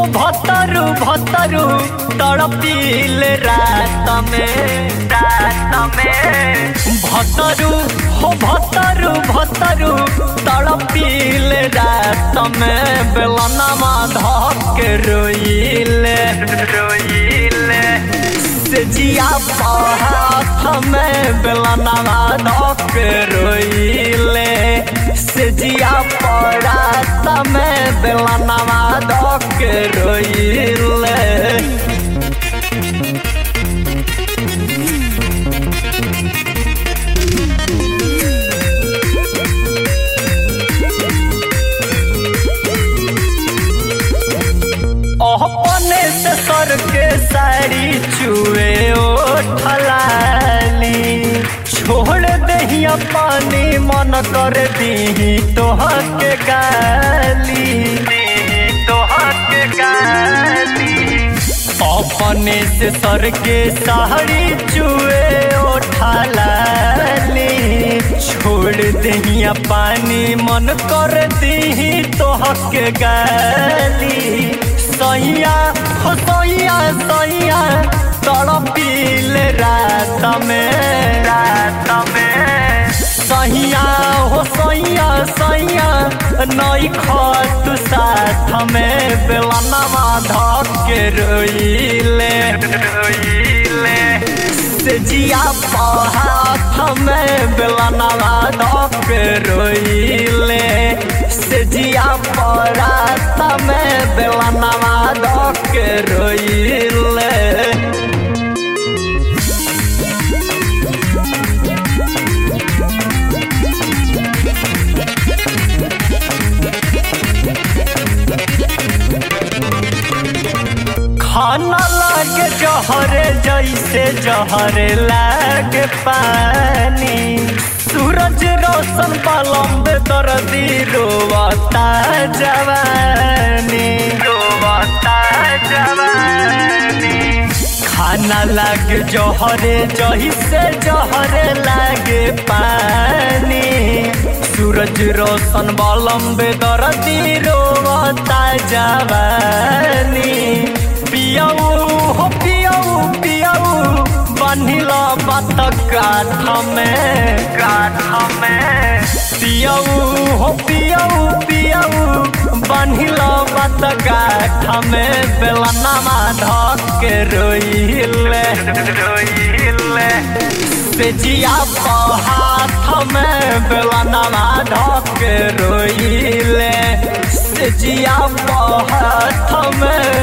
हो भतरू भतरू तड़पील रात में रात में भतरू हो भतरू भतरू तड़पील रात में बेलनमा धक रोइले रोइले से जिया हाथ में बेलनमा धक रोइले से जिया परात में बेलनमा धक रोइले अपने से सर के साड़ी चुए ओठलाली छोड़ दहिया पानी मन कर दी तोहर के गाली तोहर के गाली अपने से सर के साड़ी चुए ओठलाली छोड़ दहिया पानी मन कर दी तोहर के गाली सैया हो सैया सैया तड़पील रात में रात में सैया हो सैया सैया नई खत साथ में बेलनमा धक के रोइले रोइले से जिया हाथ में बेलनमा धक के रोइले से जिया परात में बेलनमा धक के रोइले खाना लागे जहरे जैसे जहरे लागे पानी सूरज रोशन पलम्ब दर्दी रोवता जवानी रोवता जवानी खाना लागे जहरे जैसे जहरे लागे पानी सूरज रोशन बलम्ब दर्दी रोवता जवानी पियाऊ हो पियाऊ पियाऊ बनिल बात काठ में काठ में पियाऊ हो पियाऊ पियाऊ बनिल बात काठ में बेलनमा धक के रोइले रोइले से जिया हाथ में बेलनमा धक के रोइले से जिया हाथ में